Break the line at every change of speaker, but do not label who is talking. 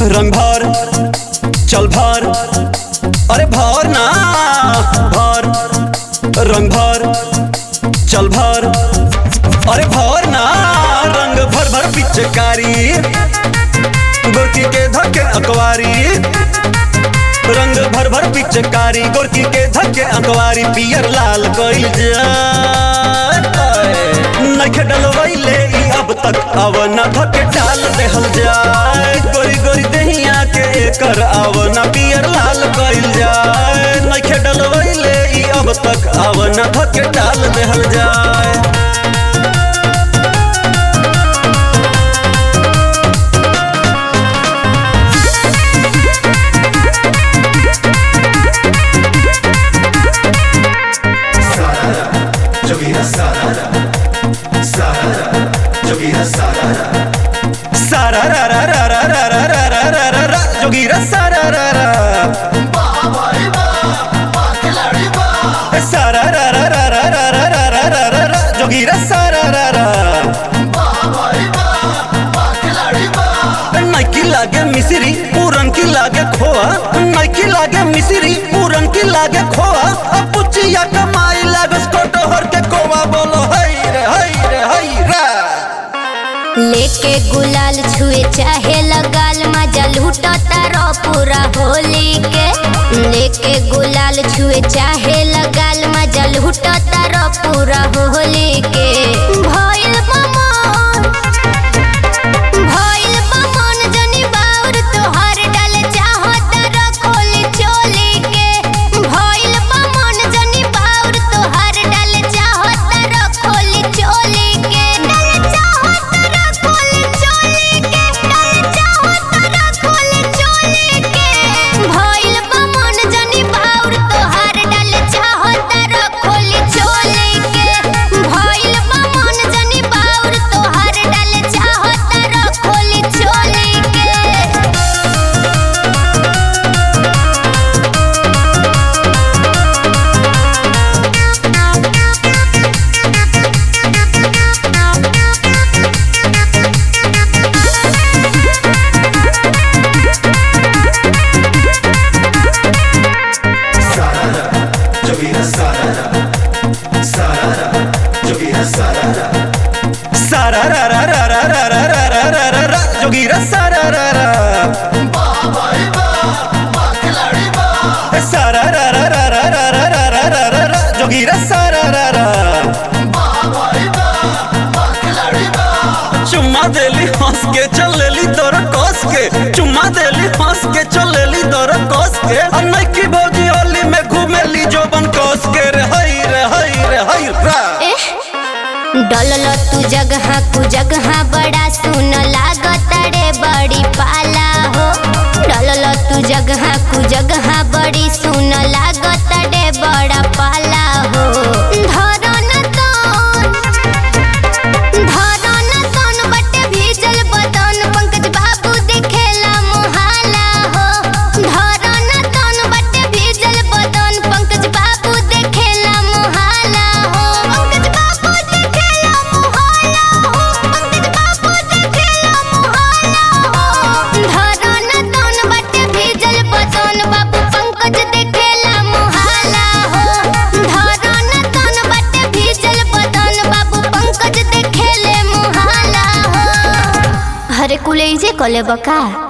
रंग भर चल भर अरे भर ना भर रंग भर चल भर अरे भर ना रंग भर भर पिचकारी गोरकी के धक्के अकवारी रंग भर भर पिचकारी गोरकी के धक्के अकवारी पियर लाल कइल जाए नखे डलवैले ई अब तक अब न धके डाल देहल जाए गोरी गोरी दहिया के कर अब न पियर लाल कइल जाए नखे डलवैले ई अब तक अब न धके डाल देहल जाए
Sarada, Jogira Sarada, Sarada, Jogira Sarada.
सारा रा रा रा रा रा रा रा रा रा रा रा जोगीरा सारा रा रा सारा रा रा रा रा रा रा रा रा रा रा रा जोगीरा सारा रा रा नाइकी लागे मिसरी पूरन की लागे खोआ नाइकी लागे मिसरी पूरन की लागे खोआ अब पुचिया कमाई लागे स्कोटो हर के कोवा बोलो हई रे हई रे हई रे
लेके गुलाल छुए चाहे लगाल मजा लूटो तारो पूरा होली के लेके गुलाल छुए चाहे लगाल मजा लूटो तारो पूरा होली के भइल बमन भइल बमन जनी बाउर तोहर डाल चाहो तारो खोली चोली के भइल बमन जनी बाउर तोहर डाल चाहो तारो खोली चोली के डाल चाहो तारो खोली चोली के डाल चाहो तारो खोली चोली के भइल बमन जनी बाउर तोहर डाल चाहो तारो खोली चोली के भइल बमन जनी बाउर तोहर डाल चाहो तारो खोली चोली के
Sarada, Jogira Sarada, Sarada, Jogira Sarada.
सारा रा रा रा रा रा रा रा रा रा रा रा जोगीरा सारा रा रा सारा रा रा रा रा रा रा रा रा रा रा रा जोगीरा सारा रा रा चुम्मा देली हंस के चलेली तोर कस के चुम्मा देली हंस के चलेली तोर कस के और नइकी भौजी होली में घूमेली जोबन कस के रे हई रे हई रे हई रा
डलल तू जगह कु जगह बड़ा सुन लागत रे बड़ी पाला हो डलल तू जगह कु जगह बड़ी सुन लागत रे बड़ा पाला हो धरन तन धरन तन बटे भीजल बदन पंकज बाबू देखेला मोहाला हो धरन तन बटे भीजल बदन पंकज बाबू देखेला मोहाला हो पंकज बाबू देखेला मोहाला हो पंकज बाबू देखेला मोहाला हो धरन तन बटे भीजल बदन बाबू पंकज देखेला मोहाला हो धरन तन बटे भीजल बदन बाबू पंकज देखेले मोहाला हो हरे कुले जे कले बका